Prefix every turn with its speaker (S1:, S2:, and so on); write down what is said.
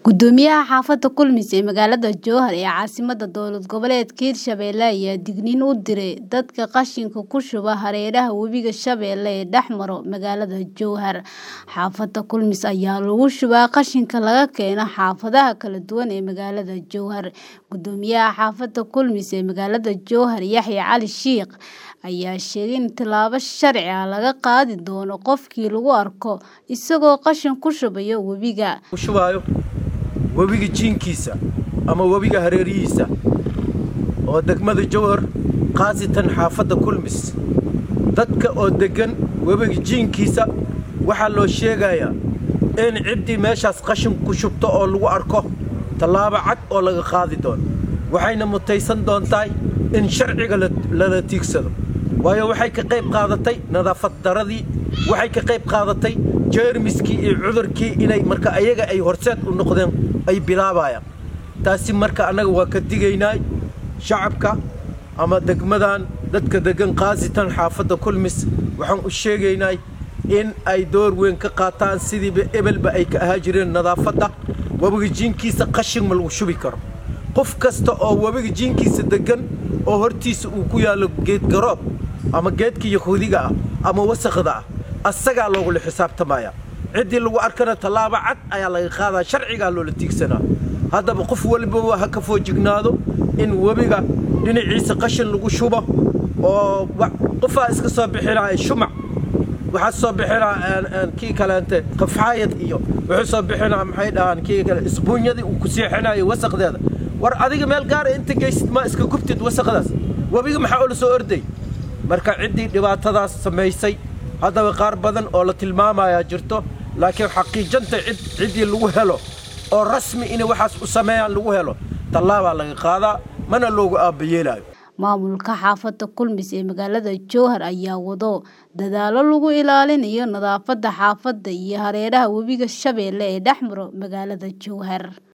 S1: Guddoomiyaha xaafadda Kulmis ee magaalada Jowhar ee caasimadda dowlad goboleedka Hirshabelle ayaa digniin u diray dadka qashinka ku shuba hareeraha webiga Shabeelle ee dhex mara magaalada Jowhar. Xaafadda Kulmis ayaa lagu shubaa qashinka laga keeno xaafadaha kala duwan ee magaalada Jowhar. Guddoomiyaha xaafadda Kulmis ee magaalada Jowhar Yaxye Cali Shiikh ayaa sheegay in tallaabo sharci ah laga qaadi doono qofkii lagu arko isagoo qashin ku shubaya webiga.
S2: shubaayo webiga jiinkiisa ama webiga hareerihiisa oo degmada jowhar khaasatan xaafadda kulmis dadka oo deggan webiga jiinkiisa waxaa loo sheegayaa in ciddii meeshaas qashin ku shubto oo lagu arko tallaabo cad oo laga qaadi doono waxayna mutaysan doontaa in sharciga lala tiigsado waayo waxay ka qayb qaadatay nadaafad daradii waxay ka qayb qaadatay jeermiskii iyo cudurkii inay marka ayaga ay horseed u noqdeen ay bilaabayaan taasi marka annaga waa ka digaynaa shacabka ama degmadan dadka deggan khaasatan xaafadda kulmis waxaan u sheegaynaa in ay door weyn ka qaataan sidiiba ebelba ay ka ahaa jireen nadaafadda webiga jiinkiisa qashin ma lagu shubi karo qof kasta oo webiga jiinkiisa deggan oo hortiisa uu ku yaallo geed garoob ama geedka yahuudiga ah ama wasakhda ah asagaa loogula xisaabtamaya ciddii lagu arkana tallaabo cad ayaa laga qaadaa sharcigaa loola tiigsanaa haddaba qof walbaba ha ka foojignaado in webiga dhinaciisa qashin lagu shubo oo qofaa iska soo bixinaya shumac waxaa soo bixinaa kii kaleente qafxaayad iyo wuxuu soo bixinaa maxay dhahaan kii kale isbuunyadii uu ku seexinayo wasaqdeeda war adiga meel gaara inta geysid ma iska gubtid wasaqdaas webiga maxaa ula soo orday marka ciddii dhibaatadaas samaysay haddaba qaar badan oo la tilmaamayaa jirto laakiin xaqiijanta ciddii lagu helo oo rasmi inay waxaas u sameeyaan lagu helo tallaabaa laga qaadaa mana loogu aabbayeelaayo
S1: maamulka xaafadda kulmis ee magaalada jowhar ayaa wado dadaallo lagu ilaalinayo nadaafadda xaafadda iyo hareeraha webiga shabeelle ee dhex maro magaalada jowhar